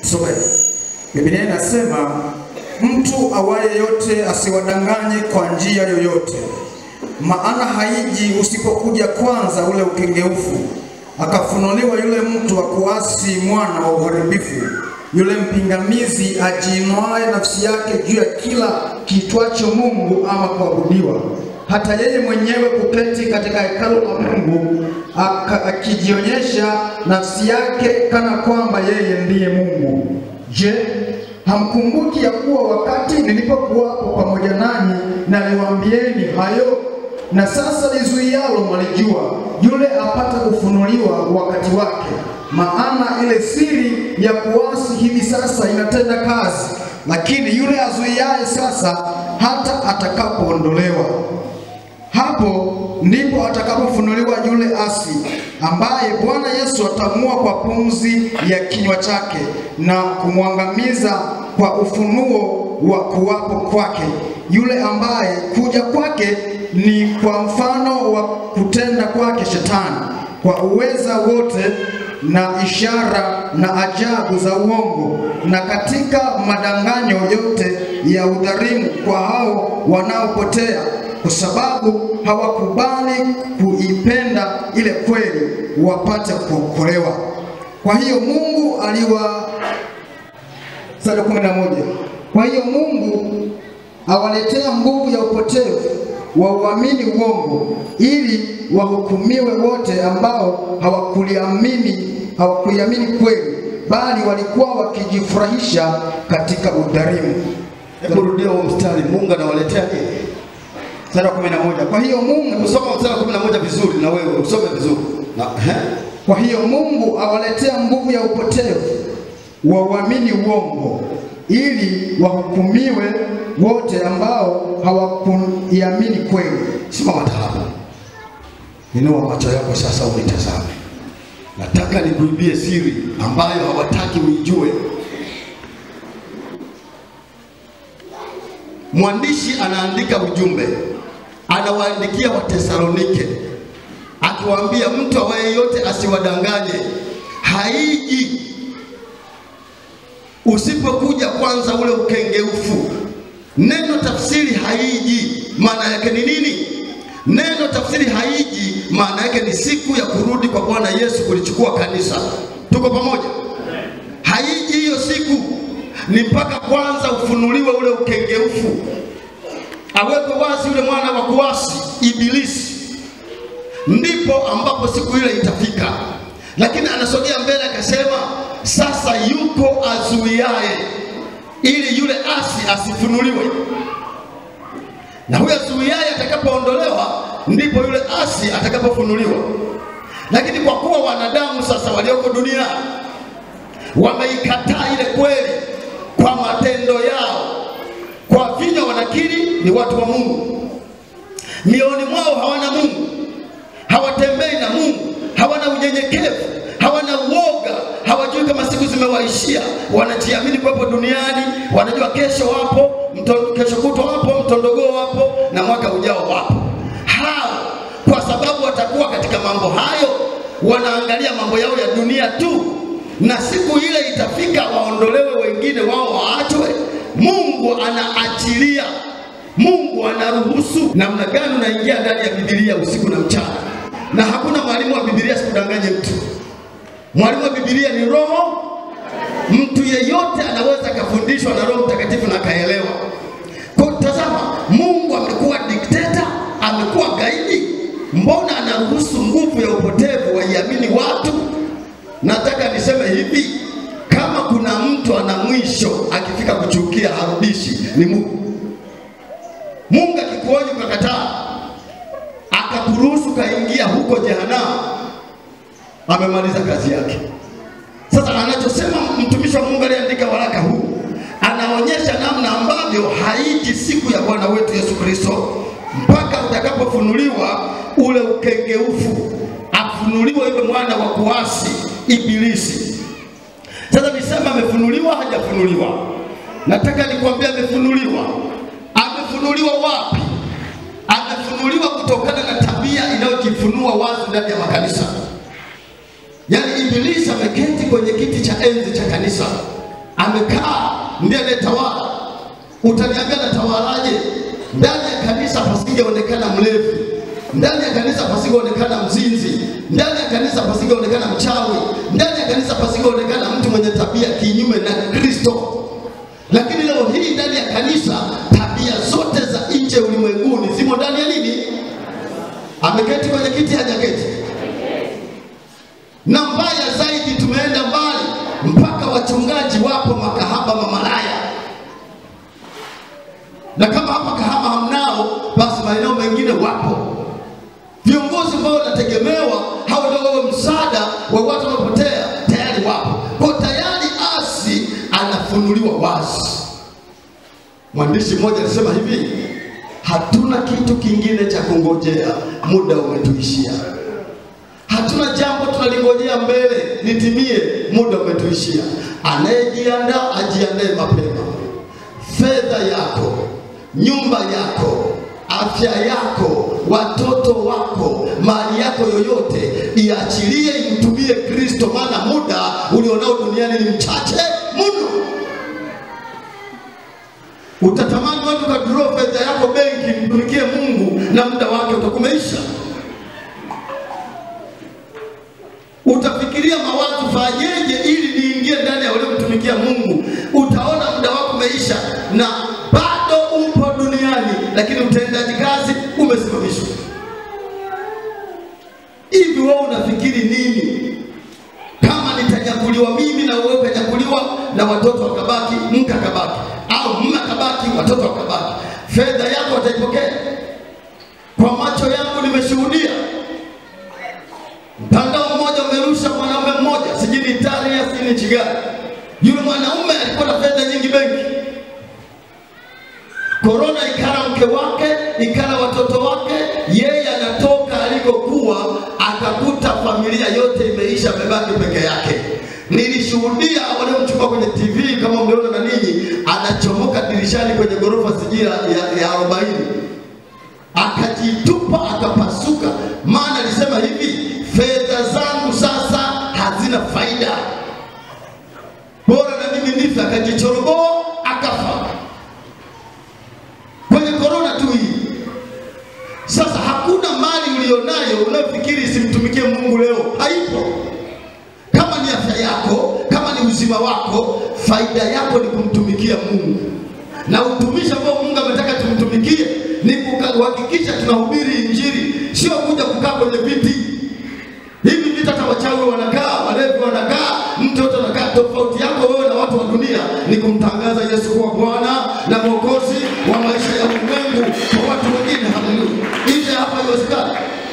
Some. Biblia inasema mtu awaye yote asiwadanganye kwa njia yoyote, maana haiji usipokuja kwanza ule ukengeufu, akafunuliwa yule mtu wa kuasi, mwana wa uharibifu, yule mpingamizi ajiinuaye nafsi yake juu ya kila kiitwacho Mungu ama kuabudiwa, hata yeye mwenyewe kuketi katika hekalu la Mungu aka- akijionyesha nafsi yake kana kwamba yeye ndiye Mungu. Je, hamkumbuki ya kuwa wakati nilipokuwapo pamoja nanyi naliwaambieni hayo? Na sasa lizuialo mwalijua, yule apata kufunuliwa wakati wake. Maana ile siri ya kuasi hivi sasa inatenda kazi, lakini yule azuiaye sasa hata atakapoondolewa hapo ndipo atakapofunuliwa yule asi ambaye Bwana Yesu atamua kwa pumzi ya kinywa chake na kumwangamiza kwa ufunuo wa kuwapo kwake, yule ambaye kuja kwake ni kwa mfano wa kutenda kwake Shetani kwa uweza wote na ishara na ajabu za uongo na katika madanganyo yote ya udhalimu kwa hao wanaopotea kwa sababu hawakubali kuipenda ile kweli wapate kuokolewa. Kwa hiyo Mungu aliwa sura kumi na moja. Kwa hiyo Mungu awaletea nguvu ya upotevu wa uamini uongo, ili wahukumiwe wote ambao hawakuliamini hawakuiamini kweli, bali walikuwa wakijifurahisha katika udhalimu. Hebu rudia huo mstari. Mungu anawaletea nini? Mstari wa kumi na moja. Kwa hiyo Mungu Usoma mstari wa 11 vizuri na wewe usome vizuri. Na ehe. Kwa hiyo Mungu awaletea nguvu ya upotevu wa uamini uongo, ili wahukumiwe wote ambao hawakuiamini kweli. Simama tarabu. Inua macho yako sasa unitazame. Nataka nikuibie siri ambayo hawataki uijue. Mwandishi anaandika ujumbe, anawaandikia Watesalonike akiwaambia mtu awaye yote asiwadanganye, haiji usipokuja kwanza ule ukengeufu. Neno tafsiri haiji maana yake ni nini? Neno tafsiri haiji maana yake ni siku ya kurudi kwa Bwana Yesu kulichukua kanisa. Tuko pamoja? Haiji hiyo siku, ni mpaka kwanza ufunuliwe ule ukengeufu, awekwe wazi yule mwana wa kuasi Ibilisi, ndipo ambapo siku ile itafika. Lakini anasogea mbele akasema, sasa yuko azuiaye ili yule asi asifunuliwe, na huyo azuiaye atakapoondolewa, ndipo yule asi atakapofunuliwa. Lakini kwa kuwa wanadamu sasa walioko duniani wameikataa ile kweli kwa matendo yao, kwa vinywa wanakiri ni watu wa Mungu, mioyoni mwao hawana Mungu, hawatembei na Mungu, hawana unyenyekevu, hawana uoga, hawajui kama siku zimewaishia, wanajiamini kuwepo duniani, wanajua kesho wapo, mto, kesho kutwa wapo, mtondogoo wapo na mwaka ujao wapo. Hao kwa sababu watakuwa katika mambo hayo, wanaangalia mambo yao ya dunia tu, na siku ile itafika waondolewe, wengine wao waachwe. Mungu anaachilia, Mungu anaruhusu. Namna gani unaingia ndani ya Biblia usiku na mchana, na hakuna mwalimu wa Biblia, sikudanganye mtu. Mwalimu wa Biblia ni Roho. Mtu yeyote anaweza akafundishwa na Roho Mtakatifu na akaelewa. Kwa tazama, Mungu amekuwa dikteta, amekuwa gaidi. Mbona anaruhusu nguvu ya upotevu waiamini watu? Nataka niseme hivi, kama kuna mtu ana mwisho akifika kuchukia harudishi, ni Mungu. Mungu akikuonya ukakataa, akakuruhusu kaingia huko jehanamu, amemaliza kazi yake. Sasa anachosema mtumishi wa Mungu aliyeandika waraka huu anaonyesha namna ambavyo haiji siku ya Bwana wetu Yesu Kristo mpaka utakapofunuliwa ule ukengeufu, afunuliwe yule mwana wa kuasi Ibilisi. Sasa nisema amefunuliwa, hajafunuliwa? Nataka nikwambie amefunuliwa. Amefunuliwa wapi? Amefunuliwa kutokana na tabia inayojifunua wazi ndani ya makanisa. Yaani Ibilisi ameketi kwenye kiti cha enzi cha kanisa, amekaa ndiye anayetawala. Utaniambia natawalaje? Ndani ya kanisa pasingeonekana mlevi, ndani ya kanisa pasingeonekana mzinzi, ndani ya kanisa pasingeonekana mchawi, ndani ya kanisa pasingeonekana mtu mwenye tabia kinyume na Kristo. Lakini leo hii ndani ya kanisa tabia zote za nje ulimwenguni zimo ndani ya nini? Ameketi kwenye kiti, hajaketi? Na mbaya zaidi, tumeenda mbali mpaka wachungaji wapo makahaba mamalaya, na kama hapa Kahama hamnao, basi maeneo mengine wapo viongozi ambao wanategemewa, hao ndio wawe msaada wa watu wanaopotea, tayari wapo kwa tayari, asi anafunuliwa wazi. Mwandishi mmoja alisema hivi, hatuna kitu kingine cha kungojea, muda umetuishia. Hatuna jambo tunalingojea mbele litimie, muda umetuishia. Anayejiandaa ajiandae mapema. Fedha yako, nyumba yako, afya yako, watoto wako, mali yako yoyote iachilie, imtumie Kristo, maana muda ulionao duniani ni mchache mno. Utatamani watu ukadraw fedha yako benki, mtumikie Mungu na muda wake utakumeisha. Utafikiria mawazo, fanyeje ili niingie ndani ya waliomtumikia Mungu. Utaona muda wako umeisha na bado upo duniani, lakini utendaji kazi umesimamishwa. Hivi wewe unafikiri nini? Kama nitanyakuliwa mimi na wewe ukanyakuliwa na watoto wakabaki, mke akabaki, au mume akabaki, watoto wakabaki, fedha yako wataipokea? Kwa macho yangu nimeshuhudia mtandao mmoja umerusha mwanaume mmoja, sijui ni Italia, sijui ni nchi gani. Yule mwanaume alikuwa na fedha nyingi benki. Korona ikala mke wake, ikala watoto wake, yeye anatoka alikokuwa, akakuta familia yote imeisha, amebaki peke yake. Nilishuhudia waliomchukua kwenye TV, kama mliona na ninyi, anachomoka dirishani kwenye ghorofa sijui ya ya arobaini akajitupa akapasuka, maana alisema hivi, fedha zangu sasa hazina faida, bora na mimi nife. Akajichoroboa akafa kwenye korona tu hii. Sasa hakuna mali ulionayo unayofikiri isimtumikie Mungu leo, haipo. Kama ni afya yako, kama ni uzima wako, faida yako ni kumtumikia Mungu, na utumishi ambao Mungu ametaka tumtumikie ni kuhakikisha tunahubiri Injili, sio kuja kukaa kwenye viti hivi. Vita hata wachawi wanakaa, walevi wanakaa, mtu yote anakaa. Tofauti yako wewe na watu wa dunia ni kumtangaza Yesu kuwa Bwana na Mwokozi wa maisha ya ulimwengu kwa watu wengine. Haleluya! Nje hapa haiwezekani.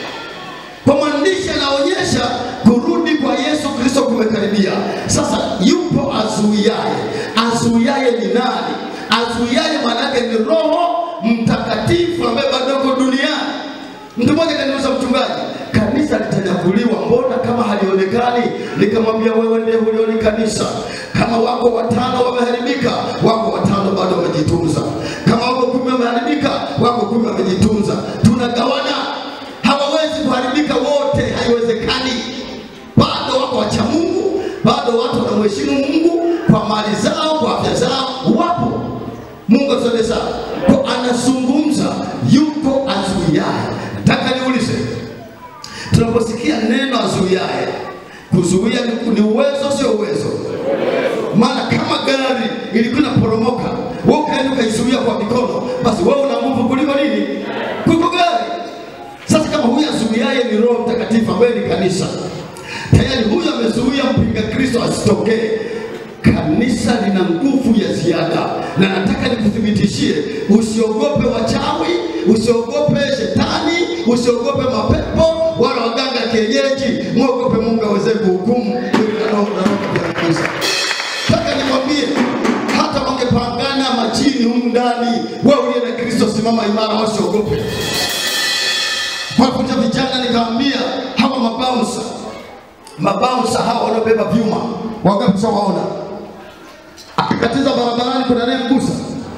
Kwa mwandishi anaonyesha kurudi kwa Yesu Kristo kumekaribia. Sasa yupo azuiaye. Azuiaye ni nani? Azuiaye maana yake ni Roho Mtakatifu ambaye bado yuko duniani. Mtu mmoja kaniuliza, mchungaji, kanisa litanyakuliwa, mbona kama halionekani? Nikamwambia, wewe ndiye hulioni kanisa. Kama wako watano wameharibika, wako watano bado wamejitunza. Kama wako kumi wameharibika, wako kumi wamejitunza. Tunagawana, hawawezi kuharibika wote, haiwezekani. Bado wako wacha Mungu, bado watu wanamheshimu Mungu kwa mali zao, kwa afya zao, wapo. Mungu atusaidie sana. Kwa anazungumza yuko azuiaye. Nataka niulize, tunaposikia neno azuiaye, kuzuia ni, ni uwezo, sio uwezo? Maana kama gari ilikuwa inaporomoka, wewe ukaenda ukaizuia kwa mikono, basi wewe una nguvu kuliko nini? Kuliko gari. Sasa kama huyu azuiaye ni Roho Mtakatifu ambaye ni kanisa, tayari huyu amezuia mpinga Kristo asitokee. Kanisa lina nguvu ya ziada, na nataka nikuthibitishie, usiogope wachawi, usiogope shetani, usiogope mapepo wala waganga kienyeji, mwogope Mungu aweze kuhukumu na roho ya kanisa. Nataka nikwambie, hata wangepangana majini humu ndani, wewe uliye na Kristo, simama imara, wasiogope. Wakuja vijana, nikaambia hawa mabaunsa, mabaunsa hawa wanaobeba vyuma, wangapi shawaona akikatiza barabarani, kuna naye mgusa,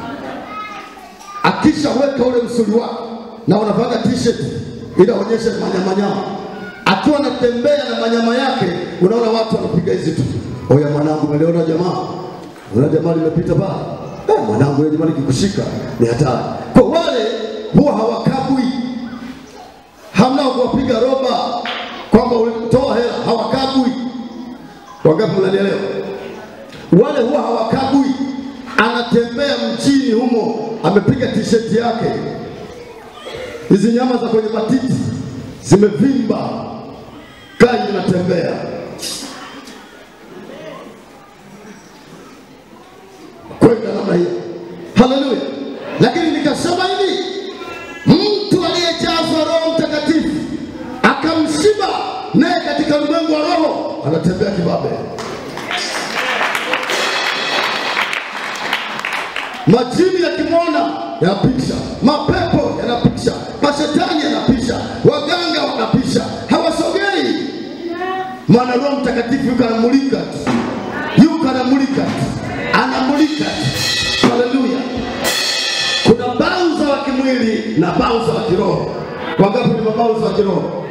akishaweka ule msuli wake na unavaga t-shirt ili aonyeshe manyamanyama, akiwa anatembea na manyama yake, unaona watu wanapiga hizi tu, oya mwanangu, umeliona jamaa Una jamaa limepita pale, eh, mwanangu, ile jamaa likikushika ni hatari. Kwa wale huwa hawakabwi, hamna wa kuwapiga roba kwamba ulitoa hela, hawakabwi. Wangapi mnanielewa? Wale huwa hawakabwi, anatembea mjini humo, amepiga t-shirt yake, hizi nyama za kwenye matiti zimevimba, kai inatembea kwenda namna hiyo. Haleluya! Lakini nikasema hivi, mtu aliyejazwa Roho Mtakatifu akamshiba naye katika ulimwengu wa roho, anatembea kibabe. Majini yakimwona yanapisha, mapepo yanapisha, mashetani yanapisha, waganga wanapisha, hawasogei, maana Roho Mtakatifu yuko anamulika tu, yuko anamulika tu, anamulika tu. Haleluya! Kuna bauza wa kimwili na bauza wa kiroho. Wangapi ni mabauza wa kiroho?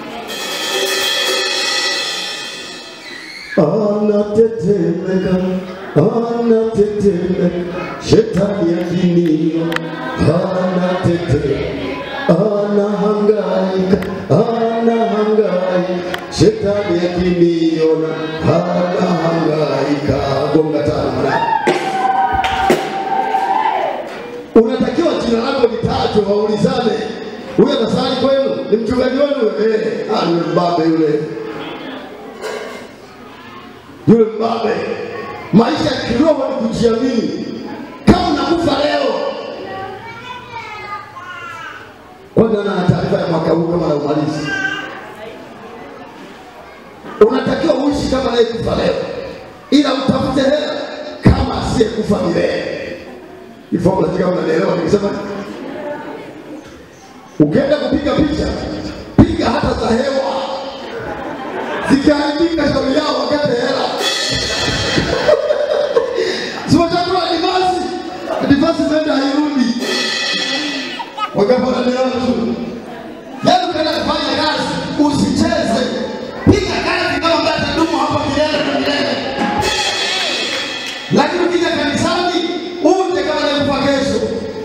anatetemeka, anatetemeka, shetani akinio, anatetemeka, anahangaika, anahangaika, shetani akiniona, anahangaika. Gonga tano mwanangu. Unatakiwa jina lako litajwe, waulizane, huyo anasali kwenu, ni mchungaji wenu? Eh, ah, ni mbabe yule yule mbabe. Maisha ya kiroho ni kujiamini. Kama unakufa leo, kwanza na taarifa ya mwaka huu kama naumalizi, unatakiwa uishi kama anayekufa leo, ila utafute hela kama asiyekufa milele. Ifomu lazima unanielewa nikisema, ukienda kupiga picha, piga hata za hewa, zikiharibika shauri yao, wakate hela Siwachakula divasi. Divasi zenda hairudi. Wakapo na leo tu. Yaani ukaenda kufanya kazi, usicheze. Piga kazi kama ambaye atadumu hapa milele na milele. Lakini ukija kanisani, uje kama nakufa kesho.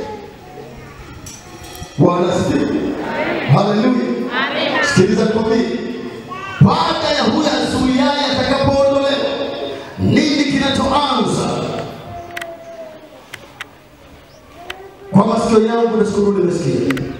Bwana asifiwe. Haleluya. Sikiliza nikwambie. Baada ya huyo azuiaye atakapoondolewa, nini kinachoanza? Kwa masikio yangu nashukuru nimesikia